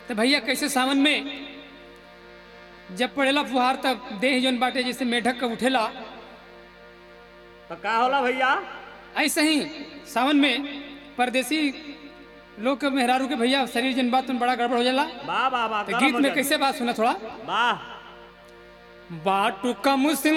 तो भैया कैसे सावन में जब पड़ेला फुहार तब देह जौन बाटे जैसे मेढक का उठेला तो का होला भैया ऐसे ही सावन में परदेसी लोग के मेहरारू के भैया शरीर जन बात में बड़ा गड़बड़ हो जाला वाह वाह वाह तो गरम गीत हो में जाए। कैसे बात सुना थोड़ा वाह बाटू कम सिंह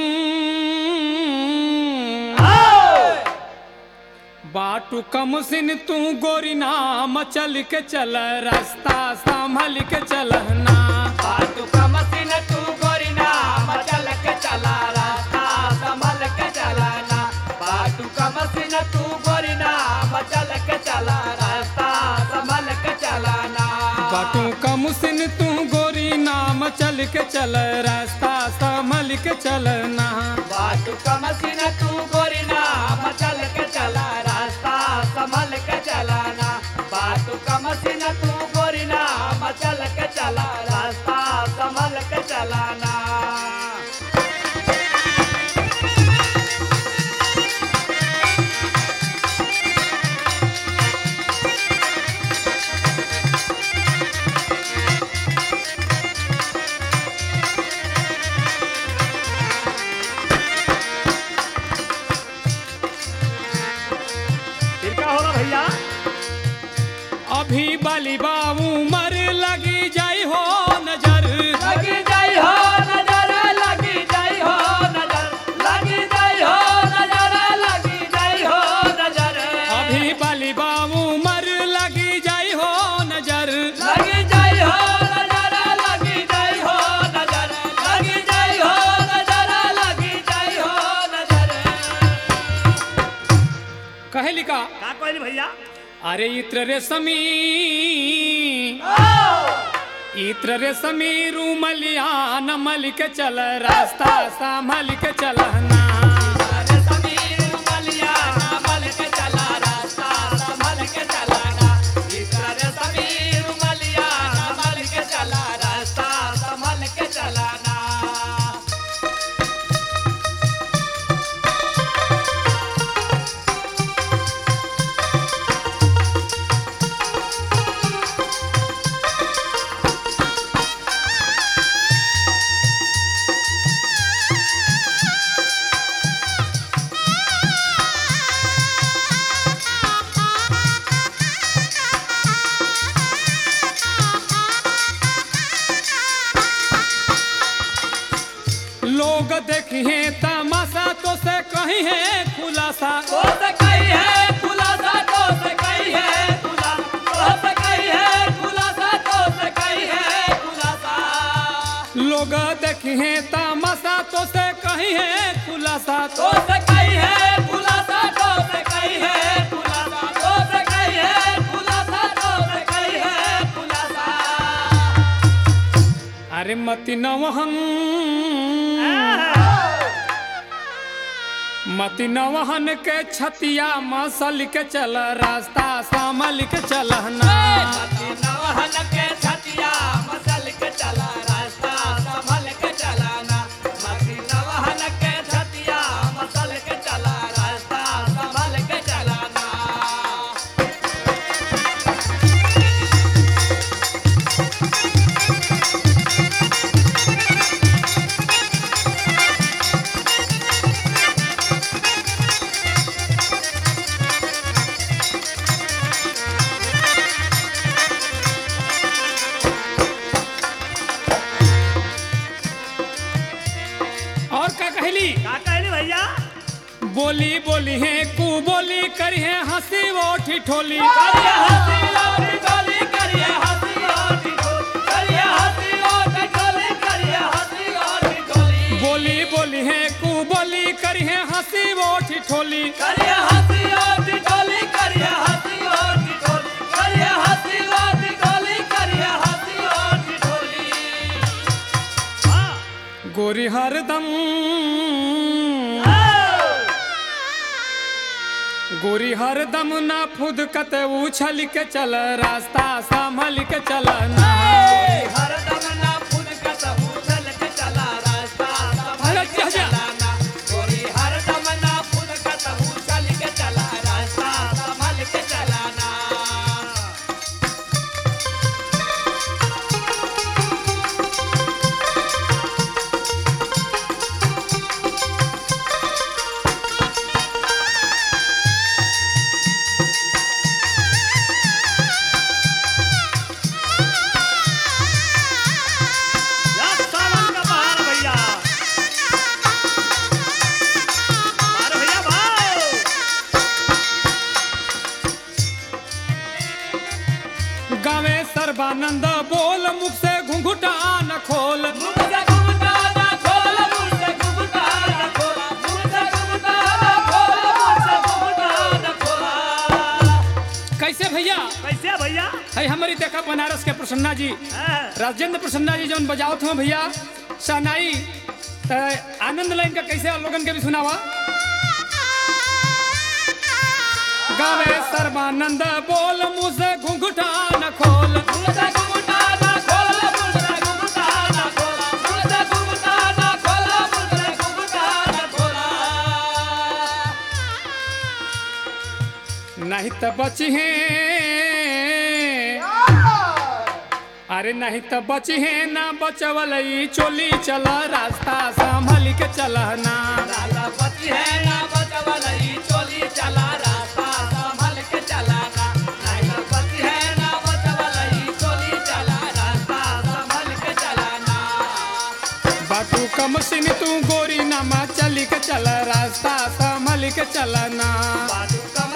बाटू कम सिन तू गोरी नाम चल के चल रास्ता संभल के चलना बाटू का मशीन तू गोरी नाम चल के चला रास्ता संभल के चलाना बाटू का मशीन तू गोरी नाम चल के चला रास्ता संभल के चलाना बाटू कम सिन तू गोरी नाम चल के चल रास्ता संभल के चलना बाटू का मशीन तू गोरी नाम चल के चला रास्ता संभल के चलाना बाटू का मशीन तू गोरी नाम चल के चला रास्ता संभल के चलाना फिर का होला भैया अभी बली बाबू मर लगी जाई हो नजर लगी जाई हो नजर लगी जाई हो नजर लगी जाई हो नजर लगी जाई हो नजर अभी बली बाबू मर लगी जाई हो नजर लगी जाई हो नजर लगी जाई हो नजर लगी जाई हो नजर लगी जाई हो नजर कहे लिखा का कहली भैया अरे इत्र रे समी इत्र रे समी रूमलिया नमल के चल रास्ता संभल के चलना अरे समीर मलिया मल के चला रास्ता संभल के चलाना इधर समीर मलिया मल के चला रास्ता संभल के चलाना लोग देखिए तमाशा तो से कहीं है खुलासा तो से कही है खुलासा तो से कही है खुला तो से कही है खुलासा तो से कही है खुलासा लोग देखिए तमाशा तो से कहीं है खुलासा तो से कही है खुलासा तो से कही है खुलासा तो से कही है खुलासा तो से कही है खुलासा अरे मति नवहन मति नवहन के छतिया मसल के चल रास्ता संभल के चलना मती नवहन के छतिया मसल के चला रास्ता संभल के चलाना मती नवहन के छतिया मसल के चला रास्ता संभल के चलाना और का कहली का कहली भैया बोली बोली है कू बोली करी है हंसी वो ठिठोली करिए हंसी लोटी डोली करिए हंसी लोटी डोली करिए हंसी लोटी डोली करिए हंसी लोटी डोली बोली बोली है कू बोली करी है हंसी वो ठिठोली करिए हंसी लोटी डोली करिए हंसी लोटी डोली करिए हंसी लोटी डोली करिए हंसी लोटी डोली हाँ गोरी हरदम गोरी हरदम ना फुदकत उछल के चल रास्ता संभल के चलना हरदम ना फूल का सबूतल के चला रास्ता संभल अरे के जा, जा। चलाना गोरी हरदम ना फूल का सबूतल के चला रास्ता संभल के चलाना सर्बानंद बोल मुख से घुंघुटा न खोल मुझ से घुमटा ना खोल मुझ से घुमटा ना खोल मुझ से घुमटा ना खोल मुझ से घुमटा ना खोल कैसे भैया कैसे भैया है हमारी देखा बनारस के प्रसन्ना जी हाँ, राजेंद्र प्रसन्ना जी जौन बजावत हो भैया शहनाई त आनंद लाइन का कैसे आप लोगन के भी सुनावा गावे सर्बानंद बोल मुँह से घुंघुटा न खोल मुझ से घुमटा ना खोल मुझ से घुमटा ना खोल मुझ से घुमटा ना खोल मुझ से घुमटा ना खोल नहीं तो बची है अरे नहीं तो बची है ना बचवल ई चोली चल रास्ता संभल के चलना राजा पति है ना बचवलई चोली चला रास्ता संभल के चलाना राजा पति है ना बचवलई चोली चला रास्ता संभल के चलाना बाटू कम सिन तू गोरी नामा चली के चल रास्ता संभल के चलना बाजू कम